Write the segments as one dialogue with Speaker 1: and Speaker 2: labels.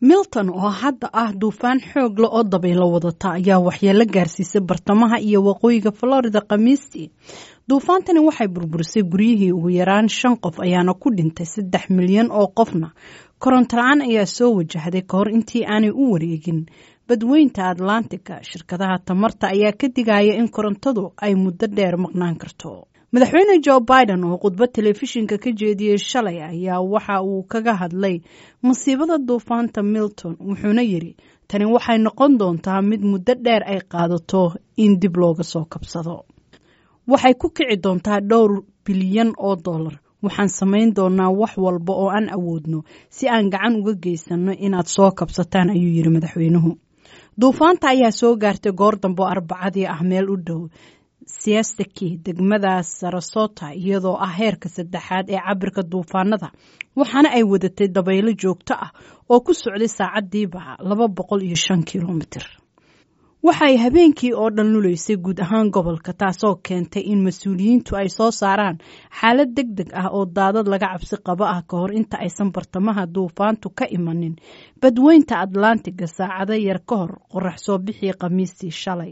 Speaker 1: milton oo hadda ah duufaan xoog le oo dabaylo wadata ayaa waxyeelo gaarsiisay bartamaha iyo waqooyiga florida khamiistii duufaantani waxay burburisay guryihii ugu yaraan shan qof ayaana ku dhintay saddex milyan oo qofna koronto la-aan ayaa soo wajahday ka hor intii aanay u wareegin badweynta atlantica shirkadaha tamarta ayaa ka digaya in korontadu ay muddo dheer maqnaan karto madaxweyne jo biden oo khudbad telefishinka ka jeediyey shalay ayaa waxa uu kaga hadlay masiibada duufaanta milton wuxuuna yidhi tani waxay noqon doontaa mid muddo dheer ay qaadato in dib looga soo kabsado waxay ku kici doontaa dhowr bilyan oo dollar waxaan samayn doonaa wax walba oo aan awoodno si aan gacan uga geysanno inaad soo kabsataan ayuu yidhi madaxweynuhu duufaanta ayaa soo gaartay goor dambe oo arbacadii ah meel u dhow siastaki degmada sarasota iyadoo ah heerka saddexaad ee cabirka duufaanada waxaana ay wadatay dabaylo joogto ah oo ku socday saacadiiba laba boqol iyo shan kilomitir waxay habeenkii oo dhan luleysay guud ahaan gobolka taasoo keentay in mas-uuliyiintu ay soo saaraan xaalad deg deg ah oo daadad laga cabsi qabo ah ka hor inta aysan bartamaha duufaantu ka imanin badweynta atlantiga saacado yar ka hor qorax soo bixii khamiistii shalay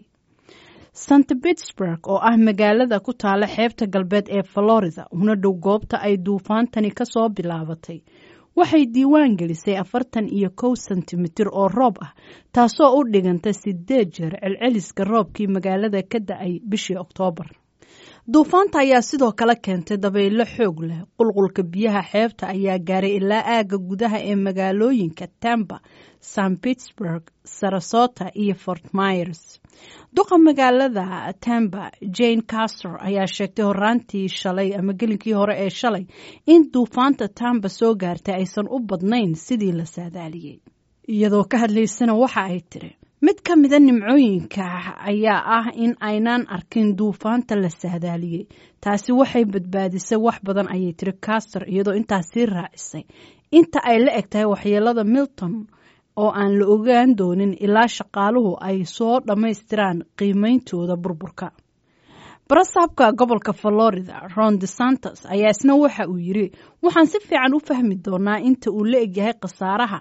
Speaker 1: st pittsburg oo ah magaalada ku taala xeebta galbeed ee florida una dhow goobta ay duufaantani ka soo bilaabatay waxay diiwaan gelisay afartan iyo kow sentimitir oo roob ah taasoo u dhiganta sideed jeer celceliska roobkii magaalada ka da-ay bishii oktoobar duufaanta ayaa sidoo kale keentay dabaylo xoog leh qulqulka biyaha xeebta ayaa gaaray ilaa aagga gudaha ee magaalooyinka tampa st pittsburg sarasota iyo fort myers duqa magaalada tampa jane castor ayaa sheegtay horaantii shalay ama gelinkii hore ee shalay in duufaanta tampa soo gaartay aysan u badnayn sidii la saadaaliyey iyadoo ka hadlaysana waxa ay tiri mid ka mida nimcooyinka ayaa ah in aynaan arkin duufaanta la saadaaliyey taasi waxay badbaadisay wax badan ayay tiri castor iyadoo intaas sii raacisay inta ay la eg tahay waxyeelada milton oo aan la ogaan doonin ilaa shaqaaluhu ay soo dhammaystiraan qiimeyntooda burburka barasaabka gobolka florida ron de santos ayaa isna waxa uu yiri waxaan si fiican u fahmi doonaa inta uu la egyahay khasaaraha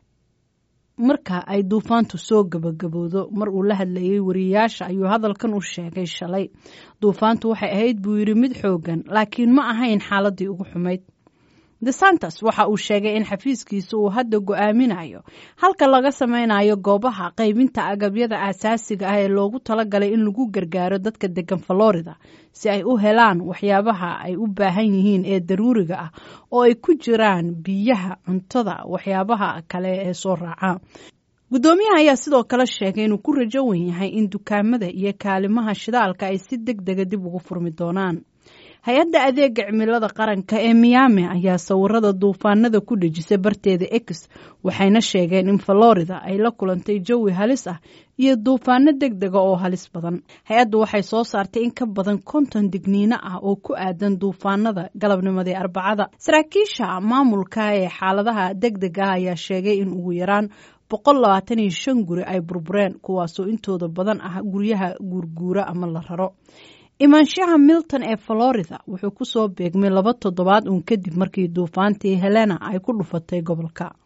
Speaker 1: marka ay duufaantu soo gabagaboodo mar uu la hadlayay wariyayaasha ayuu hadalkan u sheegay shalay duufaantu waxay ahayd buu yidhi mid xoogan laakiin ma ahayn xaaladii ugu xumayd desantos waxa uu sheegay in xafiiskiisa uu hadda go-aaminayo halka laga sameynayo goobaha qaybinta agabyada aasaasiga ah ee loogu talagalay in lagu gargaaro dadka degan florida si ay u helaan waxyaabaha ay u baahan yihiin ee daruuriga ah oo ay ku jiraan biyaha cuntada waxyaabaha kale ee soo raaca guddoomiyaha ayaa sidoo kale sheegay inuu ku rajo wen yahay in dukaamada iyo kaalimaha shidaalka ay si deg dega dib ugu furmi doonaan hay-adda adeega cimilada qaranka ee miyaami ayaa sawirada duufaanada ku dhejisay barteeda ex waxayna sheegeen in florida ay la kulantay jawi halis ah iyo duufaano deg dega oo halis badan hay-addu waxay soo saartay in ka badan konton digniino ah oo ku aadan duufaanada galabnimadii arbacada saraakiisha maamulka ee xaaladaha deg deg ah ayaa sheegay in ugu yaraan boqol labaatan iyo shan guri ay burbureen kuwaasoo intooda badan ah guryaha guurguura ama la raro imaanshaha milton ee florida wuxuu ku soo beegmay laba toddobaad uun kadib markii duufaantii helena ay ku dhufatay gobolka